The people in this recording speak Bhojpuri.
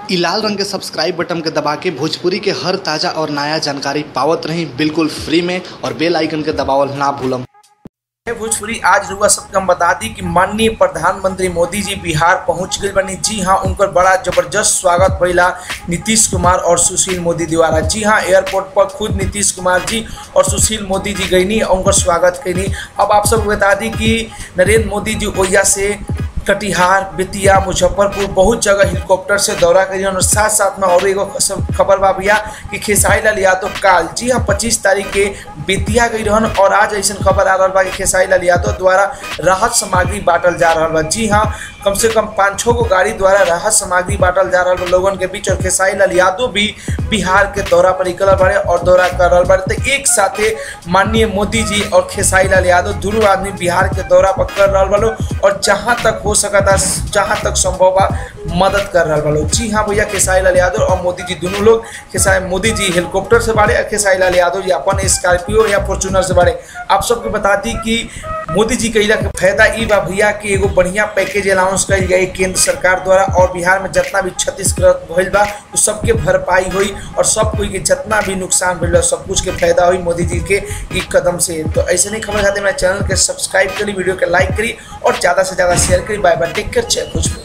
इ लाल रंग के सब्सक्राइब बटन के दबा के भोजपुरी के हर ताजा और नया जानकारी पावत रही बिल्कुल फ्री में और बेल आइकन के दबावल ना भूलम भोजपुरी आज रुआ सबके हम बता दी कि माननीय प्रधानमंत्री मोदी जी बिहार पहुंच गए बनी जी हाँ उनकर बड़ा जबरदस्त स्वागत भइला नीतीश कुमार और सुशील मोदी द्वारा जी हाँ एयरपोर्ट पर खुद नीतीश कुमार जी और सुशील मोदी जी गईनी और उनकर स्वागत कैनी अब आप सबको बता दी कि नरेंद्र मोदी जी ओहिया से कटिहार बेतिया मुजफ्फरपुर बहुत जगह हेलीकॉप्टर से दौरा करी और साथ साथ में और एगो सब खबर बा भैया कि खेसारी लाल यादव काल जी हाँ पच्चीस तारीख के बेतिया गई रहन और आज ऐसा खबर आ रहा बा कि खेसारी लाल यादव द्वारा राहत सामग्री बांटल जा रहा बा जी हाँ कम से कम पाँच छः गो गाड़ी द्वारा राहत सामग्री बांटल जा रहा बा लोगन के बीच और खेसारी लाल यादव भी बिहार के दौरा पर निकल बाड़े और दौरा कर रहा बाड़े तो एक साथे माननीय मोदी जी और खेसारी लाल यादव दोनों आदमी बिहार के दौरा पर कर रहा बालो और जहाँ तक हो सकता जहाँ तक संभव बा मदद कर रहा बालो जी हाँ भैया खेसारी लाल यादव और मोदी जी दोनों लोग खेसारी मोदी जी हेलीकॉप्टर से बाड़े और खेसारी लाल यादव जी अपन स्कॉर्पियो या फॉर्चूनर से बाड़े आप सबको बता दी कि मोदी जी कैला के फायदा ई बा भैया कि एगो बढ़िया पैकेज अनाउंस कल गई केंद्र सरकार द्वारा और बिहार में जितना भी क्षतिग्रस्त भइल बा उ सबके भरपाई हुई और सब कोई के जितना भी नुकसान भइल बा सब कुछ के फायदा हुई मोदी जी के ई कदम से तो ऐसे नहीं खबर चाहते मेरे चैनल के सब्सक्राइब करी वीडियो के लाइक करी और ज़्यादा से ज़्यादा शेयर करी बाय बाय टेक केयर जय भोजपुर